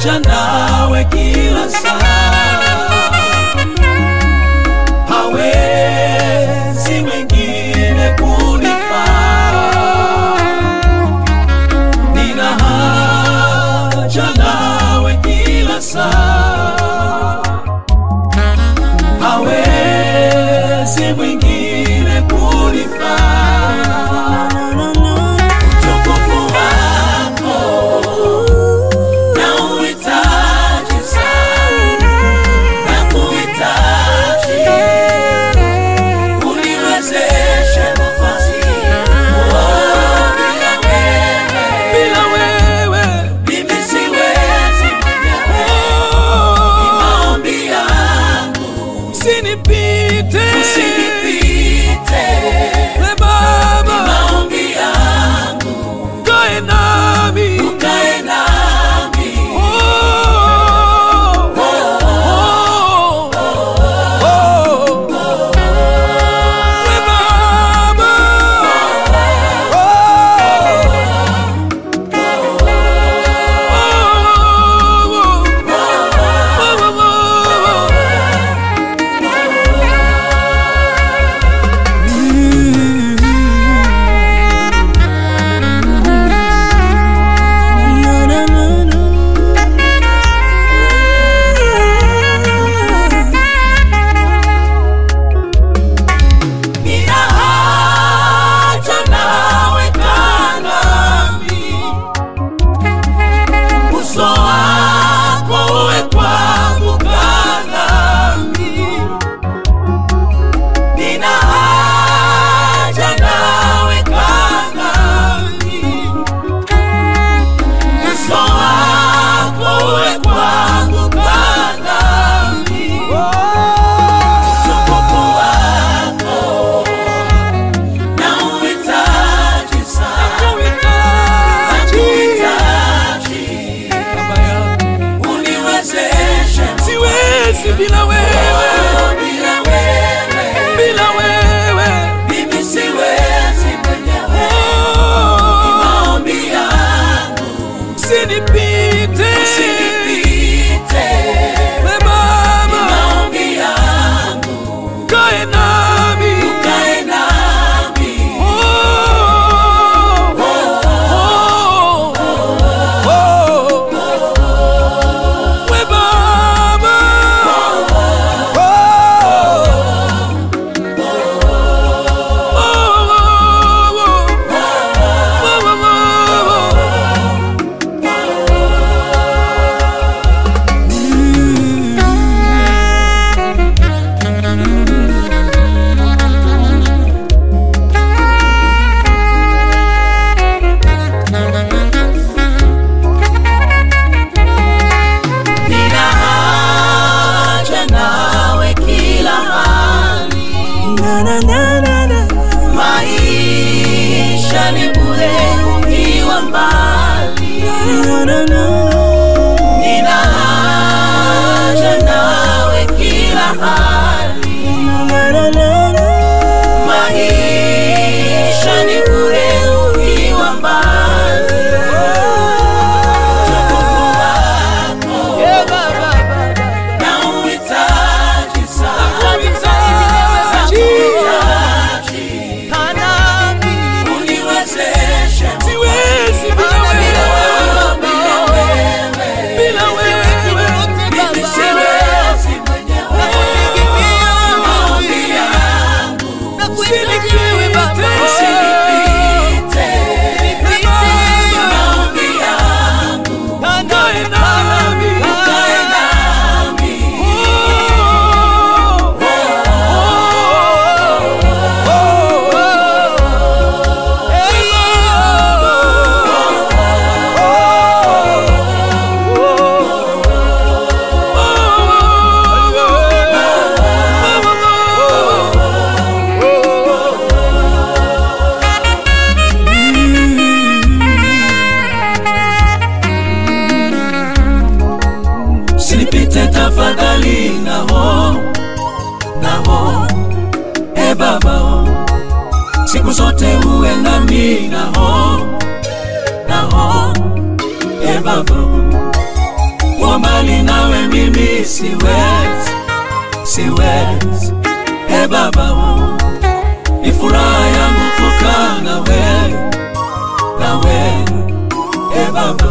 haja nawe kila saa, hawezi mwingine kunifaa. Nina haja nawe kila saa, hawezi mwingine kunifaa. Utukufu wako nauhitaji sana, nakuhitaji uniwezeshe nafasi Oh, bila wewe, bila wewe mimi siwezi mwenyewe. Ni maombi yangu usinipite, usinipite we Baba, ni maombi yangu ukae nami, ukae nami oh, oh, oh, oh, oh. We Baba, Nina haja nawe kaa nami, uso wako uwe kwangu, kaa nami. Nina haja nawe kaa nami, uso wako uwe kwangu, kaa nami. Utukufu wako nauhitaji sana, nakuhitaji uniwezeshe, siwezi bila wewe, bila wewe, bila wewe mimi siwezi mwenyewe. Ni maombi yangu usinipite, usinipite we Baba, ni maombi yangu ukae nami, ukae nami oh, oh, oh, oh, we Baba, oh, Nina haja nawe kila hali, maisha ni bure ukiwa mbali. Nina haja nawe kila hali, maisha ni bure ukiwa mbali. Utukufu wako nauhitaji sana, nakuhitaji uniwezeshe, siwezi bila wewe, bila wewe, bila wewe mimi siwezi mwenyewe. Maombi yangu usinipite, usinipite, maombi yangu ukae nami, ukae nami Usinipite tafadhali, naho naho, e Baba, oh. siku zote uwe nami, naho naho, e Baba, oh. kuwa mbali nawe mimi siwezi, siwezi. E Baba, ni furaha yangu kukaa na wewe, na wewe. E Baba,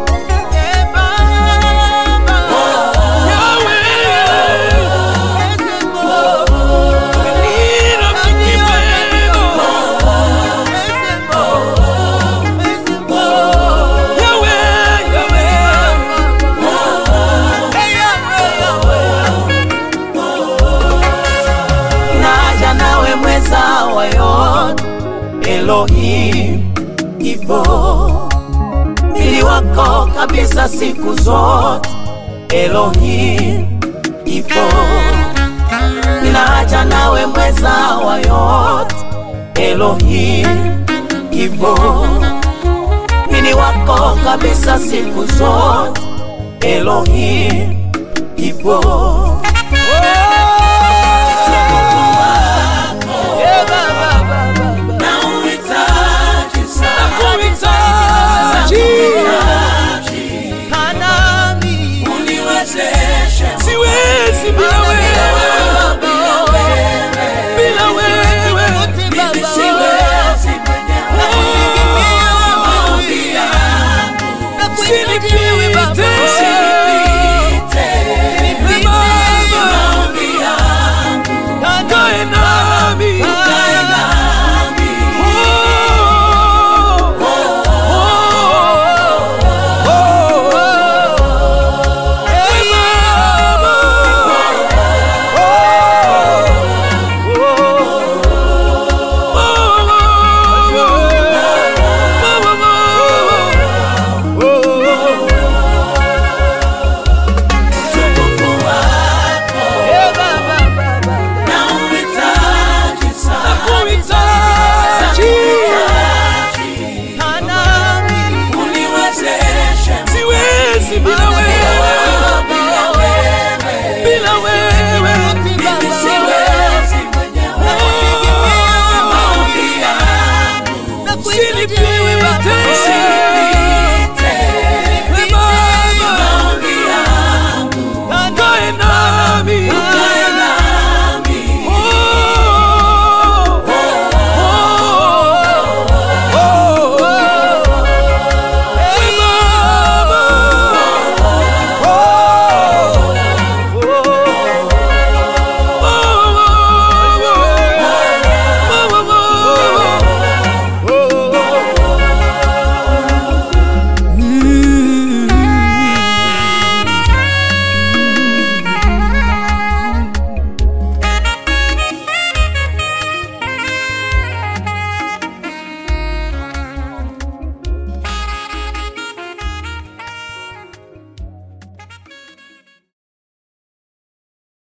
naja nawe mweza wa yote Elohim, ipo mwili wako kabisa siku zote Elohim, ipo ninaja nawe mweza wa yote Elohim, ipo mwili wako kabisa siku zote Elohim, ipo